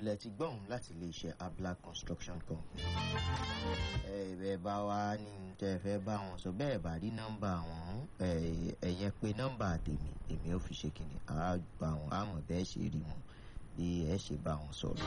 lẹ ti gbọ́hùn láti iléeṣẹ́ abla construction company. ẹ bẹ́ẹ̀ bá wá ní tẹ́ ẹ fẹ́ bá wọn sọ bẹ́ẹ̀ bá rí nọ́mbà wọn ẹ̀yẹn pé nọ́mbà tèmi èmi ò fi ṣe kìnnì á bá wọn àmọ̀ bẹ́ẹ̀ ṣe rí wọn bí ẹ ṣe bá wọn sọ̀rọ̀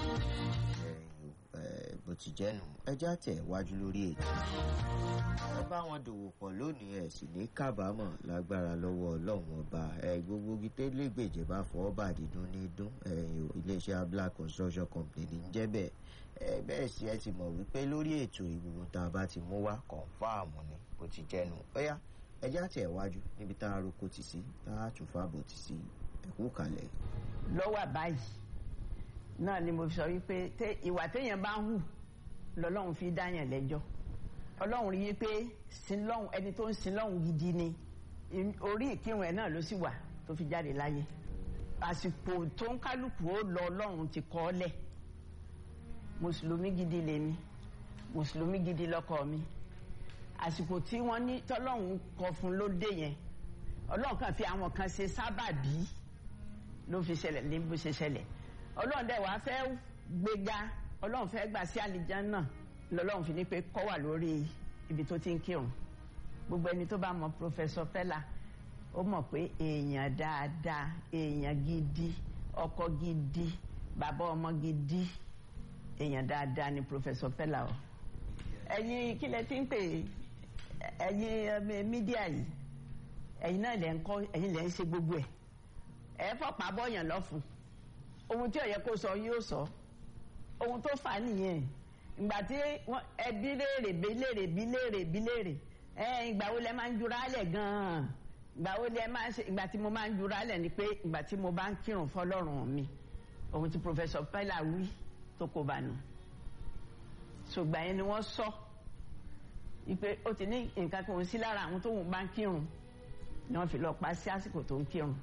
bó ti jẹ́ nù ẹjẹ́ àtẹ̀ wájú lórí ètò ẹ bá wọn dòwò pọ̀ lónìí ẹ̀ sì ní kábàámọ̀ lágbára lọ́wọ́ ọlọ́run ọba ẹ gbogbo gítẹ́lẹ́gbèjì bá fọwọ́ bà dídún ní dún iléeṣẹ́ abla construction company ní jẹ́ bẹ́ẹ̀ ẹ bẹ́ẹ̀ sì ẹ ti mọ̀ wípé lórí ètò ìgbìmọ̀ tá a bá ti mú wá kọ̀ǹfàmù ni bó ti jẹ́ nù ọ̀yá ẹjẹ́ àtẹ̀ wájú níbi tá a roko ti sí tá a tún fàbọ̀ ti sí ẹ̀kú kalẹ̀. lọ́wọ́ àbáyìí náà ni mo sọ wípé ìwà téèyàn bá ń hù lọ́lọ́run fi dáyàn lẹ́jọ́ ọlọ́run rí i pé sinlọ́hún ẹni tó ń sinlọ́hún gidi ni orí ìkírun ẹ̀ náà ló sì wà tó fi jáde láyé àsìkò tó ń kálukú ó lọ ọlọ́run ti kọ́ ọ́ lẹ̀ mùsùlùmí gidi lèmi mùsùlùmí gidi lọ́kọ mi àsìkò tí wọ́n ní tọ́lọ́run kọ fún ló dé yẹn ọlọ́run kan fi àwọn kan ṣe sábàbí ló fi ṣẹlẹ̀ ní bó ṣe ṣẹlẹ̀ ọlọ́run dẹ̀ wá fẹ́ gbéga ọlọ́run fẹ́ gbà sí àlìjánnà lọ́lọ́run fi ní pé kọ́ wà lórí ibi tó ti ń kírun gbogbo ẹni tó bá mọ pòfẹsọ Fẹlá ó mọ̀ pé èèyàn dáadáa èèyàn gidi ọkọ gidi bàbá ọmọ gidi èèyàn dáadáa ni pòfẹsọ Fẹlá o ẹ̀yin kílẹ̀ tí ń pè ẹ̀yin mídíà yìí ẹ̀yin náà lẹ́ ń kọ́ ẹ̀yin lẹ́ ń ṣe gbogbo ẹ̀ ẹ̀ fọ́pàá bọ́yàn lọ́fun ohun tí ó yẹ kó sọ yóò sọ ohun tó fà á nìyẹn ìgbà tí ẹbí léèrè bí léèrè bí léèrè bí léèrè ẹ ìgbà wo lẹ máa ń jura lẹ̀ gan-an ìgbà wo lẹ máa ń ṣe ìgbà tí mo máa ń jura lẹ̀ ni pé ìgbà tí mo bá ń kírun fọ́lọ́run mi ohun tí pòfẹsọ Fẹlá wí tó kó bá nù ṣùgbọ́n yẹn ni wọ́n sọ ipe ó ti ní nǹkan kan sí lára àwọn tó ń bá ń kírun ni wọ́n fi lọ pa sí àsìkò tó ń kírun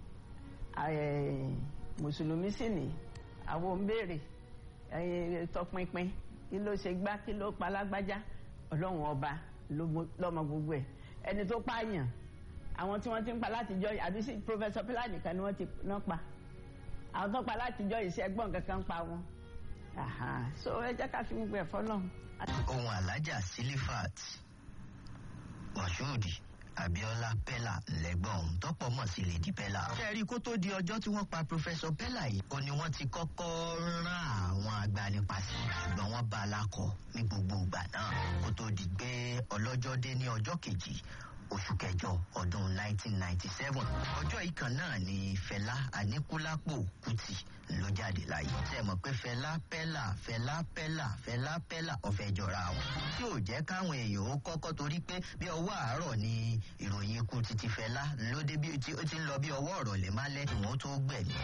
mùsùlùmí sì ní àwọn ń béèrè tọpinpin kí ló ṣe gbá kí ló pa lágbájá ọlọ́run ọba lọ́mọ gbogbo ẹ̀ ẹni tó pààyàn àwọn tí wọ́n ti ń pa látijọ́ àbí sí pòfẹ́sọ Fẹlá nìkan ni wọ́n ti náà pa àwọn tó pa látijọ́ ìṣẹ́gbọ́n kankan pa wọn so ẹ jẹ́ ká fi gbogbo ẹ̀ fọ́lọ́. ohun alájà sílífàt mọ̀ṣúùdì Abíọ́lá Pẹ́là lẹ́gbọ̀n òun tọ́pọ̀ mọ̀ sí Lady Pẹ́là. kẹ́rí kó tó di ọjọ́ tí wọ́n pa Professor Pẹ́là yìí ó ní wọ́n ti kọ́kọ́ rán àwọn agbanipa sí ṣùgbọ́n wọ́n bá a lakọ ní gbogbo ìgbà náà kó tó di pé ọlọ́jọ́ dé ní ọjọ́ kejì oṣù kẹjọ ọdún 1997 ọjọ́ yìí kan náà ni Fẹlá Aníkúlápò Kútì ló jáde láyé tẹ mọ̀ pé Fẹlá Pẹ́là Fẹlá Pẹ́là Fẹlá Pẹ́là ọ̀fẹ́ jọra wọn tí ò jẹ́ káwọn èèyàn ó kọ́kọ́ torí pé bí ọwọ́ àárọ̀ ni ìròyìn ikú títí Fẹlá lóde bí ó ti ń lọ bí ọwọ́ ọ̀rọ̀ lè má lẹ́ ìwọ̀n tó gbẹ̀mí.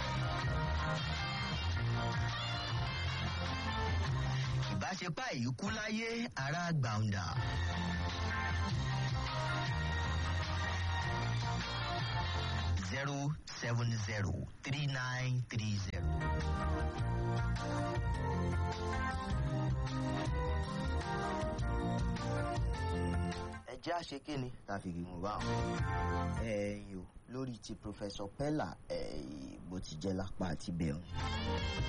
ìbáṣepá ìyíkú láyé ará gbàǹdà. zero seven zero three nine three zero. ẹ jẹ́ àṣekínni tàfìgì mú bá wọn. ẹ̀yin o lórí ti Professor Pẹ́là bó ti jẹ́ lápá àti bẹ̀rù.